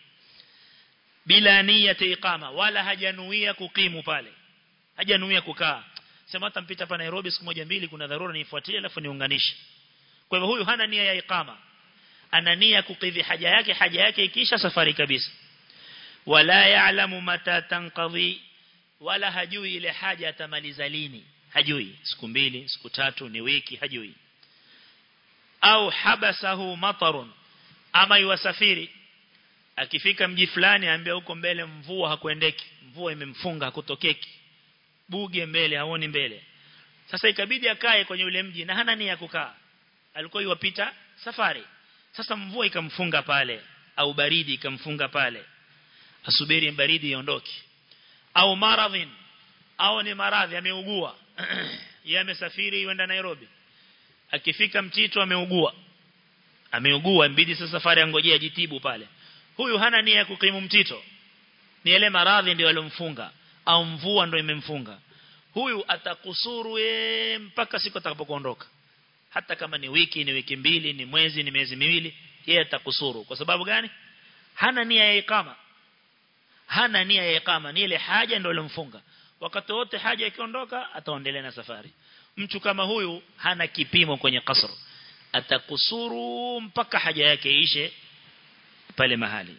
bila nia iqama wala hajanuia kukimu pale hajanuia kukaa sema hata mpita hapa Nairobi siku moja mbili kuna dharura nifuatilie alafu niunganishe kwa hivyo huyu hana nia ya iqama ana nia kukidhi haja yake haja yake ikisha safari kabisa wala ya'lamu mata tanqadhi wala hajui ile haja atamaliza lini hajui siku mbili siku tatu ni wiki hajui au habasahu matarun ama yuwasafiri akifika mji fulani aambia huko mbele mvua hakuendeki mvua imemfunga hakutokeki buge mbele haoni mbele sasa ikabidi akae kwenye ule mji na hana nia kukaa alikuwa yuwapita safari sasa mvua ikamfunga pale au baridi ikamfunga pale asubiri baridi iondoke au maradhin au ni maradhi ameugua yeye amesafiri yuenda Nairobi akifika mtito ameugua ameugua mbidi sasa safari angojea jitibu pale huyu hana nia ya kukimu mtito ni ile maradhi ndio alomfunga au mvua ndio imemfunga huyu atakusuru ye, mpaka siku atakapokuondoka hata kama ni wiki ni wiki mbili ni mwezi ni miezi miwili yeye atakusuru kwa sababu gani hana nia ya ikama hana nia ya ikama ni ile haja ndio ilomfunga wakati wote haja ikiondoka ataendelea na safari mtu kama huyu hana kipimo kwenye kasr atakusuru mpaka haja yake ishe pale mahali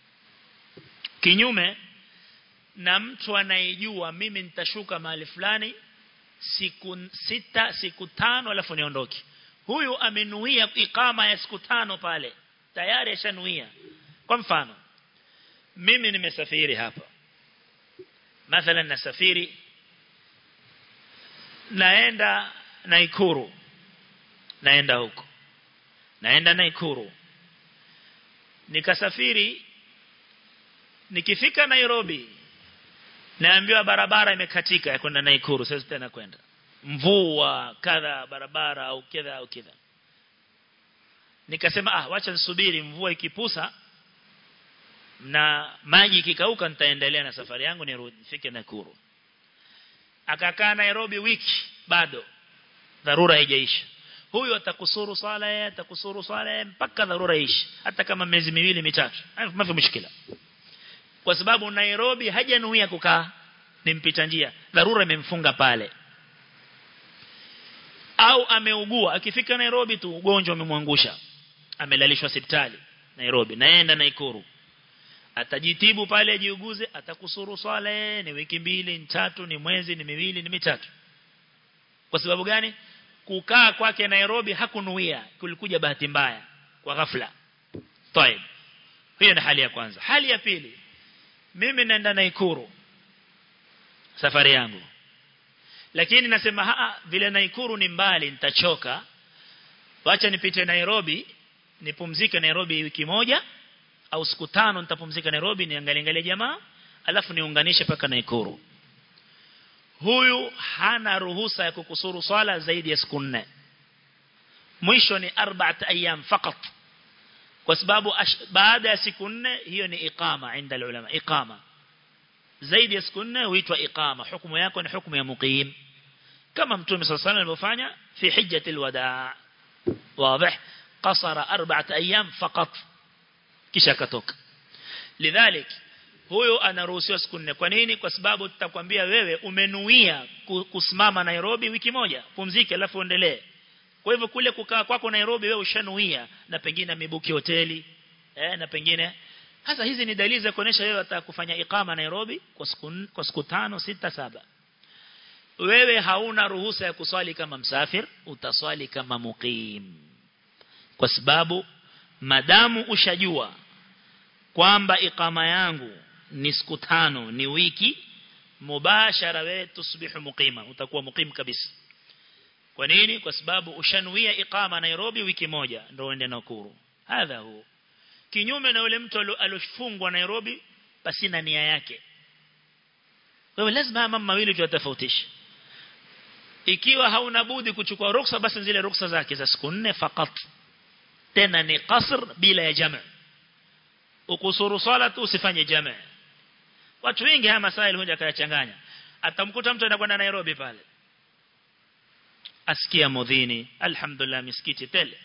kinyume na mtu anayejua mimi nitashuka mahali fulani siku sita siku tano alafu niondoke huyu amenuia ikama ya siku tano pale tayari ashanuia kwa mfano mimi nimesafiri hapa mathalan nasafiri naenda Naikuru naenda huko naenda Naikuru nikasafiri nikifika Nairobi naambiwa barabara imekatika ya kwenda Naikuru sasa tena kwenda mvua kadha barabara au kadha au kadha nikasema ah wacha nisubiri mvua ikipusa na maji ikikauka nitaendelea na safari yangu nirudi nifike Nakuru akakaa Nairobi wiki bado dharura haijaisha huyu atakusuru swala yeye atakusuru swala yeye mpaka dharura ishi hata kama miezi miwili mitatu mafi mshikila kwa sababu Nairobi hajanuia kukaa ni mpita njia dharura imemfunga pale au ameugua akifika Nairobi tu ugonjwa umemwangusha amelalishwa hospitali Nairobi naenda Naikuru atajitibu pale ajiuguze atakusuru swala ni wiki mbili ni tatu ni mwezi ni miwili ni mitatu kwa sababu gani kukaa kwake Nairobi hakunuia kulikuja bahati mbaya kwa ghafla طيب hiyo ni hali ya kwanza hali ya pili mimi naenda Naikuru safari yangu lakini nasema haa vile Naikuru ni mbali nitachoka wacha nipite Nairobi nipumzike Nairobi wiki moja au siku tano nitapumzika Nairobi niangalie angalie jamaa alafu niunganishe paka Naikuru huyu hana ruhusa ya kukusuru swala zaidi ya siku nne mwisho ni arba'at ayyam fakat kwa sababu baada ya siku nne hiyo ni iqama inda ulama iqama zaidi ya siku nne huitwa iqama hukumu yako ni hukumu ya muqim kama mtume صلى الله عليه alivyofanya fi hijjatil wadaa واضح قصر أربعة أيام فقط kisha akatoka lidhalik huyo anaruhusiwa siku nne kwa nini kwa sababu tutakwambia wewe umenuia kusimama Nairobi wiki moja pumzike alafu endelee kwa hivyo kule kukaa kwako Nairobi wewe ushanuia na pengine mibuki hoteli eh na pengine hasa hizi ni dalili za kuonesha wewe atakufanya ikama Nairobi kwa siku kwa siku tano sita saba wewe hauna ruhusa ya kuswali kama msafir utaswali kama muqim kwa sababu madamu ushajua kwamba ikama yangu ni siku tano ni wiki mubashara wewe tusbihu muqima utakuwa muqim kabisa kwa nini kwa sababu ushanuia ikama Nairobi wiki moja ndio uende Nakuru hadha hu kinyume na yule mtu alofungwa Nairobi pasina nia yake wewe lazima mambo mawili tuyatofautishe ikiwa hauna budi kuchukua ruksa basi zile ruksa zake za siku nne fakat tena ni qasr bila ya jamaa ukusuru swala tu usifanye jamaa watu wengi haya masaili huja kayachanganya atamkuta mtu anakwenda Nairobi pale asikia modhini alhamdulillah misikiti tele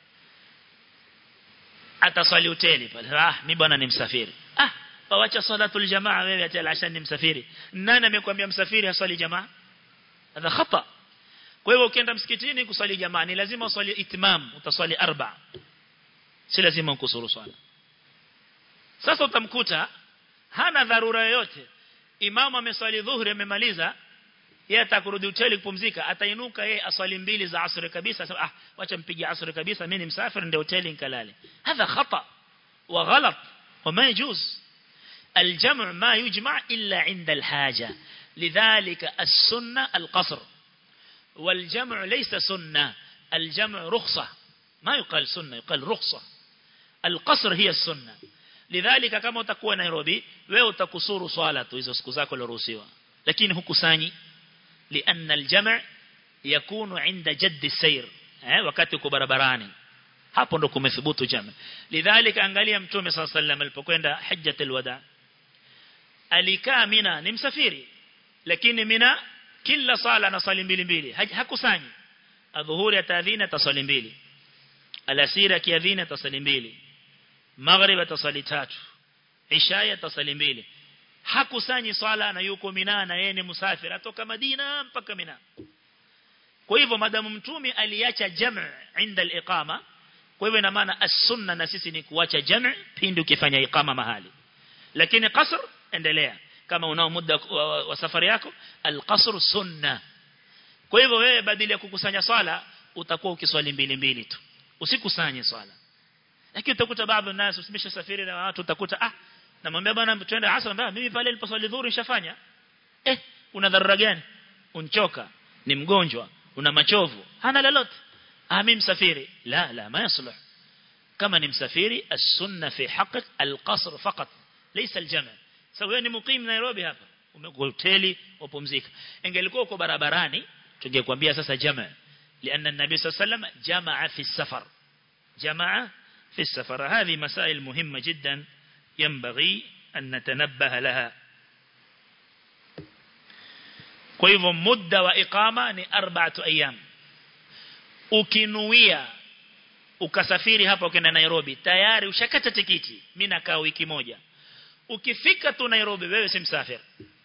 ataswali hoteli pale ah mimi bwana ni msafiri ah wacha salatul jamaa wewe ati alashan ni msafiri nani amekwambia msafiri aswali jamaa hadha khata kwa hivyo ukienda msikitini kuswali jamaa ni lazima uswali itimam utaswali arba si lazima ukusuru swala sasa utamkuta hana dharura yoyote imamu ameswali dhuhuri amemaliza yeye atakurudi hoteli kupumzika atainuka yeye aswali mbili za asri kabisa sasa ah wacha mpige asri kabisa mimi ni msafiri ndio hoteli nikalale hadha khata wa ghalat وما يجوز الجمع ما يجمع إلا عند الحاجة لذلك السنة القصر والجمع ليس سنة الجمع رخصة ما يقال سنة يقال رخصة القصر هي السنة لذلك كما تكون نيروبي wewe utakusuru swala tu hizo siku zako loruhusiwa lakini hukusanyi لأن الجمع يكون عند جد السير eh wakati uko barabarani hapo ndo kumethubutu jama lidhalika angalia mtume صلى الله عليه وسلم alipokwenda hajjatul wada alikaa mina ni msafiri lakini mina kila sala na swali mbili mbili hakusanyi adhuhuri atadhina tasali mbili alasira kiadhina tasali mbili maghrib atasali tatu isha tasali mbili hakusanyi swala na yuko mina na yeye ni musafiri atoka Madina mpaka Mina kwa hivyo madamu mtume aliacha jam' inda al-iqama kwa hivyo ina maana as-sunna na sisi ni kuacha jam' pindi ukifanya iqama mahali lakini qasr endelea kama unao muda wa, wa safari yako al-qasr sunna kwa hivyo wewe badala ya kukusanya swala utakuwa ukiswali mbili mbili tu usikusanye swala lakini utakuta baadhi nas usimesha safiri na watu utakuta ah namwambia bwana twende asr mbaya mimi pale niliposwali dhuhuri nishafanya eh una dharura gani unchoka ni mgonjwa una machovu hana lolote ah mimi msafiri la la ma yasluh kama ni msafiri as-sunna fi haqq al-qasr faqat laysa al-jama' sawa ni mukim Nairobi hapa umekuwa hoteli upumzika ingelikuwa uko barabarani tungekwambia sasa jama لأن النبي صلى الله عليه وسلم جمع في السفر جمع في السفر هذه مسائل مهمة جدا ينبغي أن نتنبه لها kwa hivyo muda wa iqama ni arba'atu ayyam ukinuia ukasafiri hapa ukaenda Nairobi tayari ushakata tikiti mimi nakaa wiki moja ukifika tu Nairobi wewe si msafiri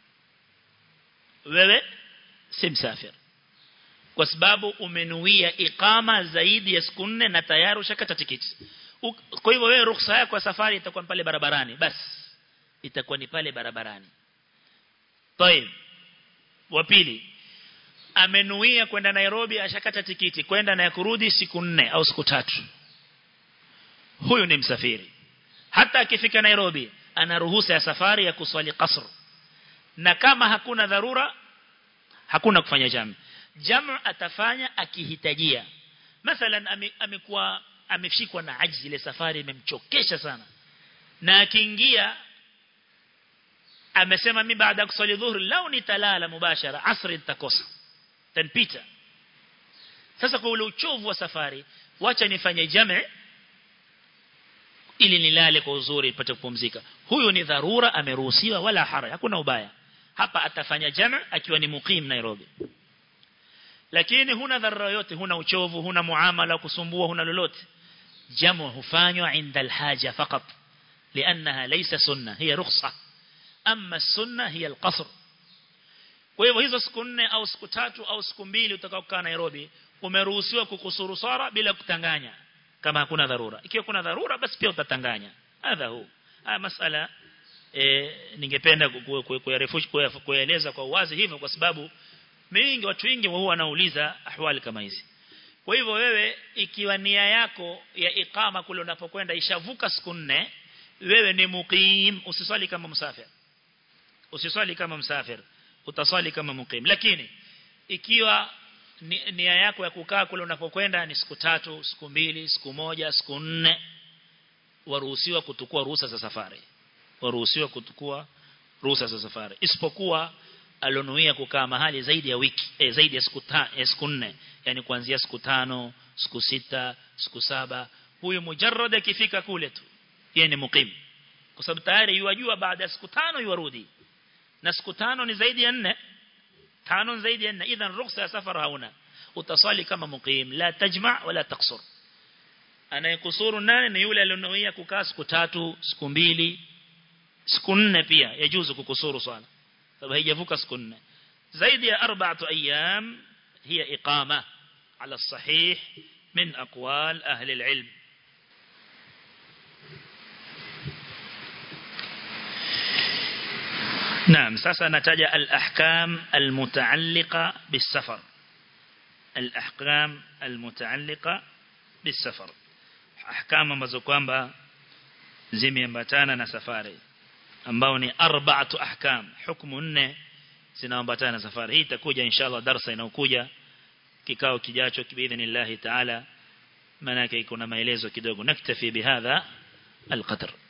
wewe si msafiri kwa sababu umenuia iqama zaidi ya siku nne na tayari ushakata tikiti kwa hivyo wewe ruhusa yako ya safari itakuwa pale barabarani basi itakuwa ni pale barabarani طيب wa pili amenuia kwenda Nairobi ashakata tikiti kwenda na kurudi siku nne au siku tatu huyu ni msafiri hata akifika Nairobi ana ruhusa ya safari ya kuswali qasr na kama hakuna dharura hakuna kufanya jamu jamu atafanya akihitajia mathalan amekuwa ameshikwa na ajzi ile safari imemchokesha sana na akiingia amesema mimi baada ya kuswali dhuhuri lau nitalala mubashara asri nitakosa tanpita sasa kwa ule uchovu wa safari wacha nifanye jame ili nilale kwa uzuri nipate kupumzika huyu ni dharura ameruhusiwa wala hara hakuna ubaya hapa atafanya jame akiwa ni muqim Nairobi lakini huna dharura yote huna uchovu huna muamala kusumbua huna lolote jamu hufanywa inda alhaja fakat لانها ليس سنه هي رخصه اما السنه هي القصر kwa hivyo hizo siku nne au siku tatu au siku mbili utakaokaa Nairobi umeruhusiwa kukusuru sara bila kutanganya kama hakuna dharura ikiwa kuna dharura basi pia utatanganya hadha hu haya masala e, ningependa kueleza kwa uwazi hivyo kwa sababu mingi watu wengi huwa wanauliza ahwali kama hizi kwa hivyo wewe ikiwa nia yako ya iqama kule unapokwenda ishavuka siku nne wewe ni muqim usiswali kama msafir usiswali kama msafir utaswali kama muqim lakini ikiwa nia yako ya kukaa kule unapokwenda ni siku tatu siku mbili siku moja siku nne waruhusiwa kutukua ruhusa za safari waruhusiwa kutukua ruhusa za safari isipokuwa alonuia kukaa mahali zaidi ya wiki eh, zaidi ya siku ta, eh, siku nne yani kuanzia siku tano siku sita siku saba huyu mujarrad akifika kule tu yeye ni muqim kwa sababu tayari yuwajua baada ya siku tano yuarudi na siku tano ni zaidi ya nne tano zaidi ya nne idhan ruhusa ya safari hauna utasali kama muqim la tajma wala taksur anayekusuru nane ni yule aliyonuia kukaa siku tatu siku mbili siku nne pia yajuzu kukusuru swala sababu haijavuka siku nne zaidi ya arba'atu ayyam hiya iqama ala sahih min aqwal ahli alilm نعم sasa nataja al-ahkam al-mutaalliqa bis-safar al-ahkam al-mutaalliqa bis-safar ahkam ambazo kwamba zimeambatana na safari ambao ni arba'atu ahkam hukumu nne zinaambatana na safari hii itakuja inshallah darasa inayokuja kikao kijacho biidhnillah taala maana yake iko na maelezo kidogo naktafi bihadha القدر